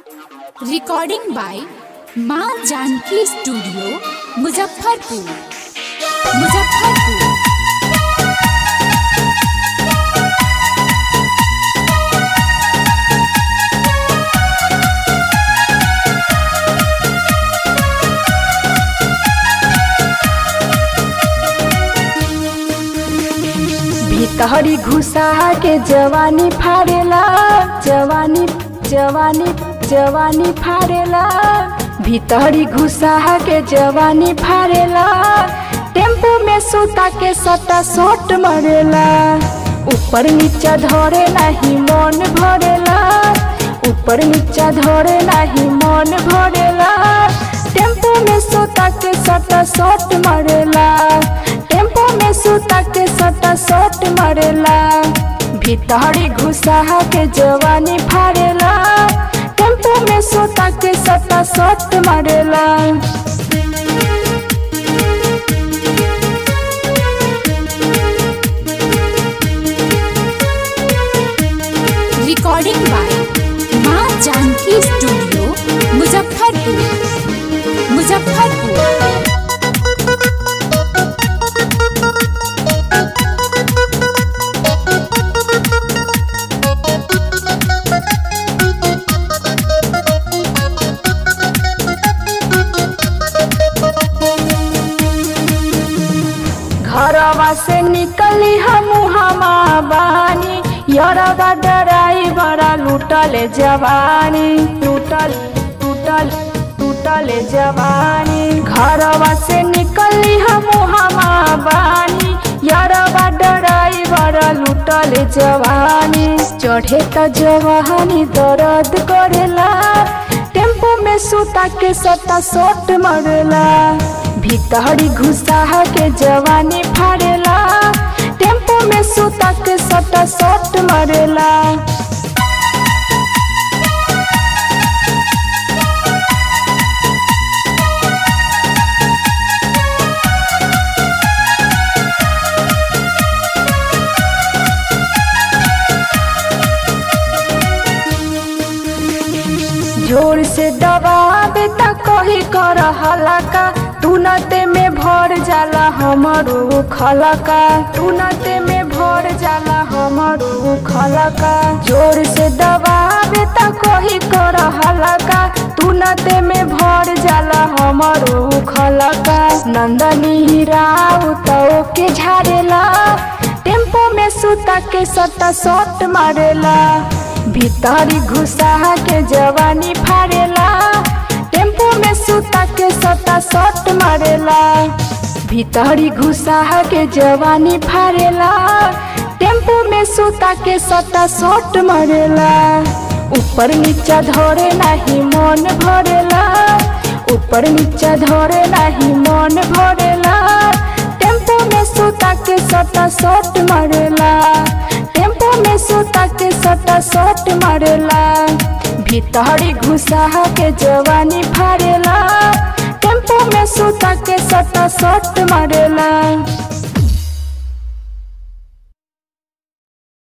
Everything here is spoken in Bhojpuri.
रिकॉर्डिंग बाय माँ जानकी स्टूडियो मुजफ्फरपुर मुजफ्फरपुर भीतरी घुसा के जवानी फाड़ेला जवानी जवानी जवानी फाड़ेला भीतरी घुसा के जवानी फाड़ेला टेम्पो में सुता के सटा सोट मरेला ऊपर नीचा धरे नहीं मन भरेला ऊपर नीचा धरे नहीं मन भरेला टेम्पो में सुता के सटा सोट मरेला टेम्पो में सुता के सटा सोट मरेला भीतरी घुसा के जवानी फाड़ेला टेम्पो में सुता के सटा सोट मरेला रिकॉर्डिंग बाय माँ जानकी स्टूडियो मुजफ्फरपुर मुजफ्फरपुर घरवा से निकली हम हमा बानी यरवा डराई बड़ा लूटल जवानी लूटल टूटल टूटल जवानी घरवा से निकली हम हमा बानी यरवा डराई बड़ा लूटल जवानी चढ़े त जवानी दर्द करेला टेम्पो में सुता के सटा सोट मरेला भीतरी घुसा के जवानी फाड़ेला टेम्पो में सुता के सटा सोट मरेला जोर से दबावे त कही कर हलका तुनते में भर जाला हमरो खलका तुनते में भर जाला हमरो खलका जोर से दबावे त कही कर हलका तुनते में भर जाला हमरो खलका नंदनी राव तो के झाड़ेला टेम्पो में सुता के सटा सोट मारेला भीतरी घुसा के जवानी फाड़ेला टेम्पो में सुता के सटा सोट मारेला भीतरी घुसा के जवानी फाड़ेला टेम्पो में सुता के सटा सोट मारेला ऊपर नीचा धरे नहीं मन भरेला ऊपर नीचा धरे नहीं मन भरेला टेम्पो में सुता के सटा सोट मारेला टेम्पो में सुता के सटा सोट मारेला भीतरी घुसा के जवानी फाड़ेला टेम्पो में सुता के सटा सोट मारेला